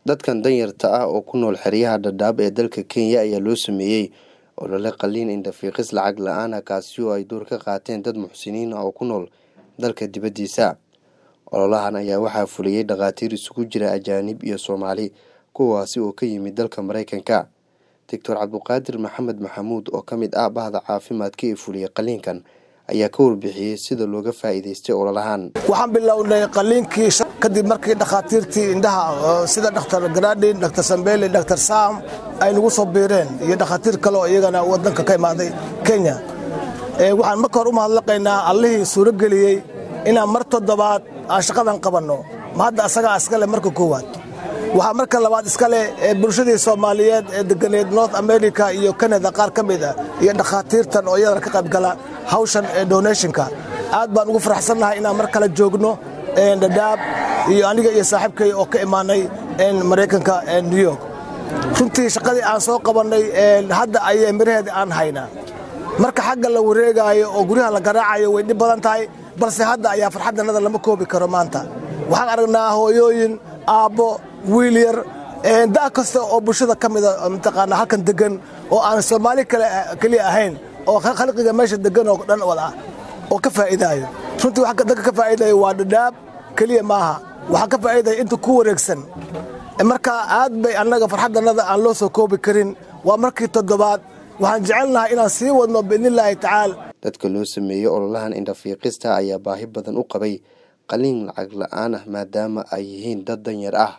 Dadkan danyarta ah oo ku nool xeryaha Dadaab ee dalka Kenya ayaa loo sameeyay olole qalliin indho-fiiqis lacag la'aan ah kaasi oo ay door ka qaateen dad muxsiniin ah oo ku nool dalka dibadiisa. Ololahan ayaa waxaa fuliyay dhakhaatiir isugu jira ajaanib iyo Soomaali kuwaasi oo ka yimid dalka Mareykanka. Doctor Cabduqaadir Maxamed Maxamuud oo ka mid ah bahda caafimaadka ee fuliyay qalliinkan ayaa ka warbixiyey sida looga faa'iidaystay ololahan. waxaan bilownay qalliinkii kadib markii dhakhaatiirtii indhaha sida dhakhtar gradin dhakhtar sambele dhakhtar sam ay nagu soo biireen iyo dhakhaatiir kale oo iyagana wadanka ka imaaday kenya waxaan marka hore u mahadlaqaynaa allihii suuro geliyey inaan mar toddobaad aan shaqadan qabanno ma hadda asagaa iskale marka koowaad waxaa marka labaad iskale bulshadii soomaaliyeed ee deganeed north america iyo canada qaar ka mid ah iyo dhakhaatiirtan oo iyadana ka qaybgala hawshan ee donationka aad baan ugu faraxsannahay inaan mar kale joogno dhadhaab iyo aniga iyo saaxiibkay oo ka imaanay maraykanka new york runtii shaqadii aan soo qabannay hadda ayay miraheeda aan haynaa marka xagga la wareegaayo oo guryaha la garaacayo way dhib badan tahay balse hadda ayaa farxaddanada lama koobi karo maanta waxaan aragnaa hooyooyin aabbo wiil yar da' kasta oo bulshada ka mida mataqaana halkan degan oo aan soomaali keliya ahayn oo khalqiga meesha degan oo dhan wada ah oo ka faa'iidaayo runtii waxa dadka ka faa'iidaya waa dhadhaab keliya maaha waxaa ka faa'iidaya inta ku wareegsan marka aad bay annaga farxaddannada aan loo soo koobi karin waa markii toddobaad waxaan jecelnahay inaan sii wadno biidnillaahi tacaala dadka loo sameeyey ololahan indho-fiiqista ayaa baahi badan u qabay qalliin lacag la'aan ah maadaama ay yihiin dad danyar ah